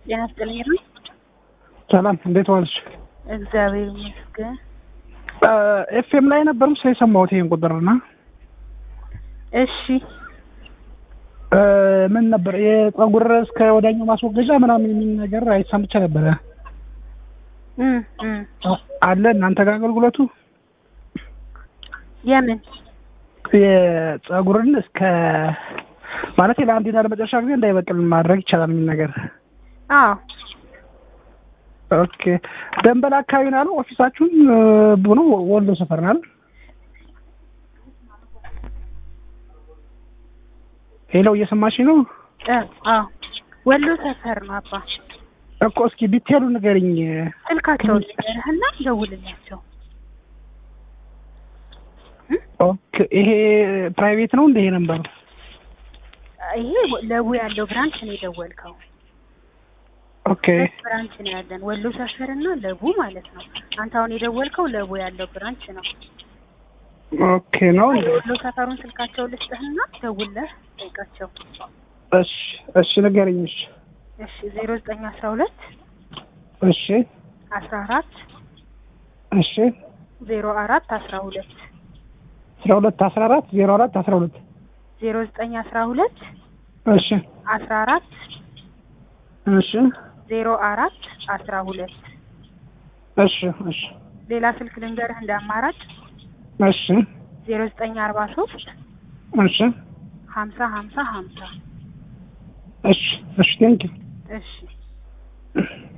ጤና ይስጥልኝ ሩይ። ሰላም እንዴት ዋልሽ? እግዚአብሔር ይመስገን። ኤፍኤም ላይ ነበር ምስ የሰማሁት ይሄን ቁጥርና እሺ ምን ነበር የጸጉር እስከ ወዳኛው ማስወገጃ ምናምን የሚል ነገር አይሰምቼ ነበረ። እም እም አለ እናንተ ጋር አገልግሎቱ የምን የጸጉርን እስከ ማለት ለአንዴና ለመጨረሻ ጊዜ እንዳይበቅል ማድረግ ይቻላል የሚል ነገር። አዎ ኦኬ ደንበል አካባቢ ነው ያለው ኦፊሳችሁን ብሎ ወሎ ሰፈር ነው አይደል? ሄሎ እየሰማሽኝ ነው? እ አዎ ወሎ ሰፈር ነው አባ። እኮ እስኪ ዲቴሉ ንገሪኝ። ስልካቸውን ልንገርህና ደውልላቸው። ኦኬ ይሄ ፕራይቬት ነው እንደ ይሄ ነበር? ይሄ ለቡ ያለው ብራንች ነው የደወልከው። ኦኬ ሁለት ብራንች ነው ያለን ወሎ ሰፈር እና ለቡ ማለት ነው። አንተ አሁን የደወልከው ለቡ ያለው ብራንች ነው። ኦኬ ነው እንዴ? ወሎ ሰፈሩን ስልካቸው ልስጥህና ደውለህ ጠይቃቸው። እሺ እሺ ንገሪኝ። እሺ እሺ ዜሮ ዘጠኝ አስራ ሁለት እሺ አስራ አራት እሺ ዜሮ አራት አስራ ሁለት አስራ ሁለት አስራ አራት ዜሮ አራት አስራ ሁለት ዜሮ ዘጠኝ አስራ ሁለት እሺ አስራ አራት እሺ ዜሮ አራት አስራ ሁለት እሺ እሺ ሌላ ስልክ ልንገርህ እንደ አማራጭ እሺ ዜሮ ዘጠኝ አርባ ሶስት እሺ ሀምሳ ሀምሳ ሀምሳ እሺ እሺ ቴንኪው እሺ